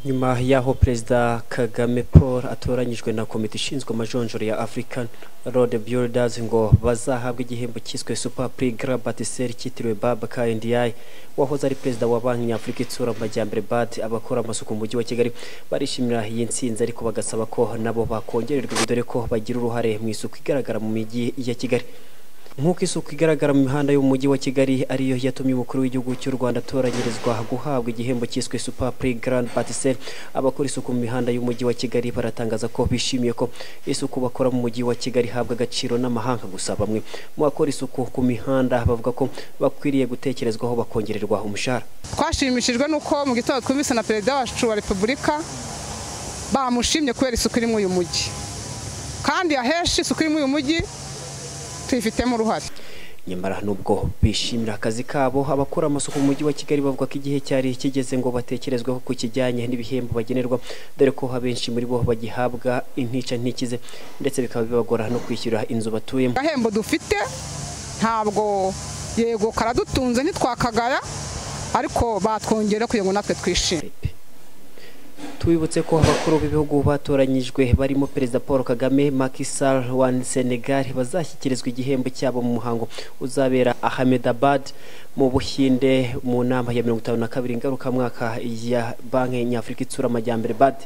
nyuma y'aho perezida kagame paul atoranyijwe na komite ishinzwe amajonjoro ya african road builders ngo bazahabwa igihembo cyiswe super prix grand bâtisseur cyitiriwe babacar ndiaye wahoze ari perezida wa banki nyafurika itsura amajyambere bad abakora amasuku mu mujyi wa kigali barishimira iyi nsinzi ariko bagasaba ko nabo bakongererwa dore ko bagira uruhare mu isuku igaragara mu mijyi ya kigali nk'uko isuku igaragara mu mihanda yo mu mujyi wa kigali ariyo yatumye umukuru w'igihugu cy'u rwanda atoranyirizwa guhabwa igihembo cyiswe super prix grand bâtisseur abakora isuku mu mihanda y'umujyi wa kigali baratangaza ko bishimiye ko isuku bakora mu mujyi wa kigali ihabwa agaciro n'amahanga gusa bamwe mu bakora isuku ku mihanda bavuga ko bakwiriye gutekerezwaho bakongererwa umushahara twashimishijwe n'uko mu gitondo twumvise na perezida wacu wa repubulika bamushimye kubera isuku iri muri uyu mujyi kandi ahenshi isuku iri muri uyu mujyi tuyifitemo uruhare nyamara nubwo bishimira akazi kabo abakora amasuku mu mujyi wa kigali bavuga ko igihe cyari kigeze ngo batekerezweho ku kijyanye n'ibihembo bagenerwa dore ko abenshi muri bo bagihabwa intica ntikize ndetse bikaba bibagora no kwishyura inzu batuyemo agahembo dufite ntabwo yego karadutunze ntitwakagara ariko batwongera kugira ngo natwe twishime tubibutse ko abakuru b'ibihugu batoranyijwe barimo perezida paul kagame Macky Sall wa senegal bazashyikirizwa igihembo cyabo mu muhango uzabera ahmedabad mu buhinde mu nama ya mirongo itanu na kabiri ngarukamwaka ya banki nyafurika itsura amajyambere bad